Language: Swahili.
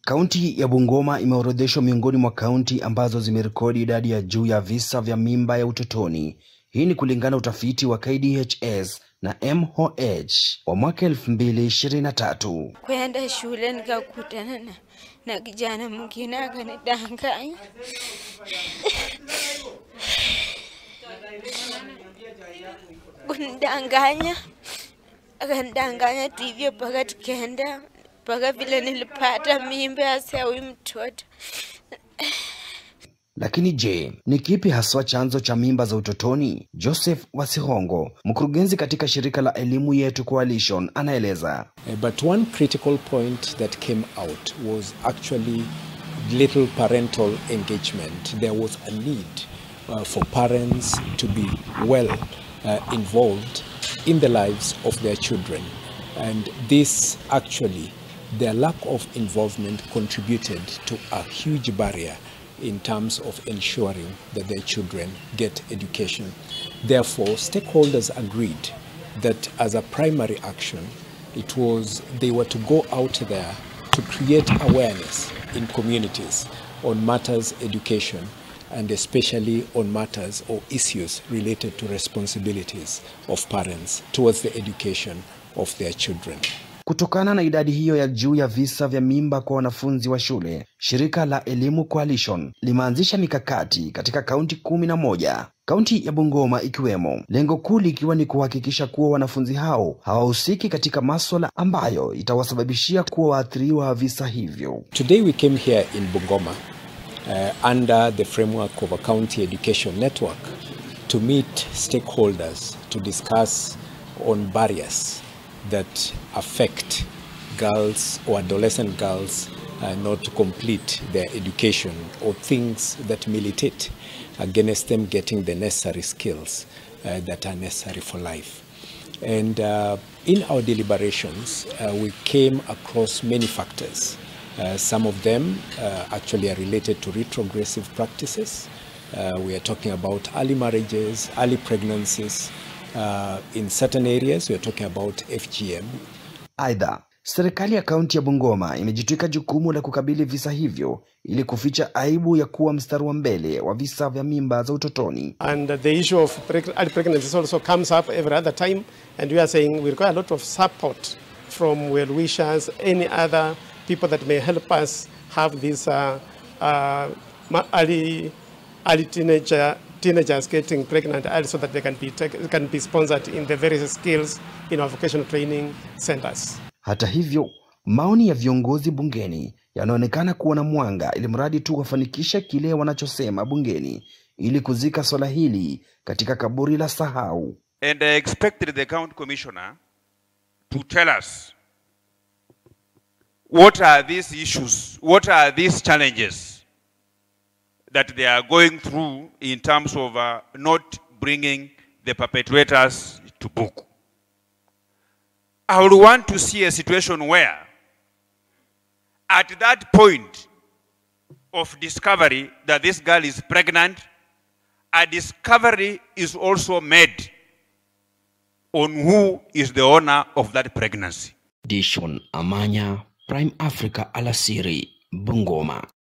Kaunti ya Bungoma imeorodheshwa miongoni mwa kaunti ambazo zimerekodi idadi ya juu ya visa vya mimba ya utotoni. Hii ni kulingana na utafiti wa KDHS na MOH wa mwaka 2023. Kwenda shule nikakutana na, na kijana mwingine akanidanganya kunidanganya, akanidanganya tu hivyo mpaka tukaenda mpaka vile nilipata mimba ya huyu mtoto. Lakini je, ni kipi haswa chanzo cha mimba za utotoni? Joseph Wasihongo, mkurugenzi katika shirika la Elimu Yetu Coalition, anaeleza. Uh, But one critical point that came out was actually little parental engagement. There was a need uh, for parents to be well uh, involved in the lives of their children. And this actually, their lack of involvement contributed to a huge barrier in terms of ensuring that their children get education. Therefore, stakeholders agreed that as a primary action, it was they were to go out there to create awareness in communities on matters education and especially on matters or issues related to responsibilities of parents towards the education of their children. Kutokana na idadi hiyo ya juu ya visa vya mimba kwa wanafunzi wa shule, shirika la Elimu Coalition limeanzisha mikakati katika kaunti kumi na moja, kaunti ya Bungoma ikiwemo, lengo kuu likiwa ni kuhakikisha kuwa wanafunzi hao hawahusiki katika maswala ambayo itawasababishia kuwa waathiriwa wa visa hivyo. Today we came here in Bungoma uh, under the framework of a county education network to meet stakeholders to discuss on barriers that affect girls or adolescent girls uh, not to complete their education or things that militate against them getting the necessary skills uh, that are necessary for life. And uh, in our deliberations, uh, we came across many factors. Uh, some of them uh, actually are related to retrogressive practices. Uh, we are talking about early marriages, early pregnancies. Uh, in certain areas, we are talking about FGM. Aidha, serikali ya kaunti ya Bungoma imejitwika jukumu la kukabili visa hivyo ili kuficha aibu ya kuwa mstari wa mbele wa visa vya mimba za utotoni. And the issue of preg- early pregnancies also comes up every other time. And we are saying we require a lot of support from well wishers, any other people that may help us have these uh, uh, ma- early, early teenager, teenagers getting pregnant early so that they can be, take, can be sponsored in the various skills in our vocational training centers. Hata hivyo, maoni ya viongozi bungeni yanaonekana kuwa na mwanga, ili mradi tu wafanikishe kile wanachosema bungeni ili kuzika swala hili katika kaburi la sahau. And I expected the county commissioner to tell us what are these issues, what are these challenges that they are going through in terms of uh, not bringing the perpetrators to book. I would want to see a situation where, at that point of discovery that this girl is pregnant, a discovery is also made on who is the owner of that pregnancy. Dishon Amanya, Prime Africa alasiri, Bungoma.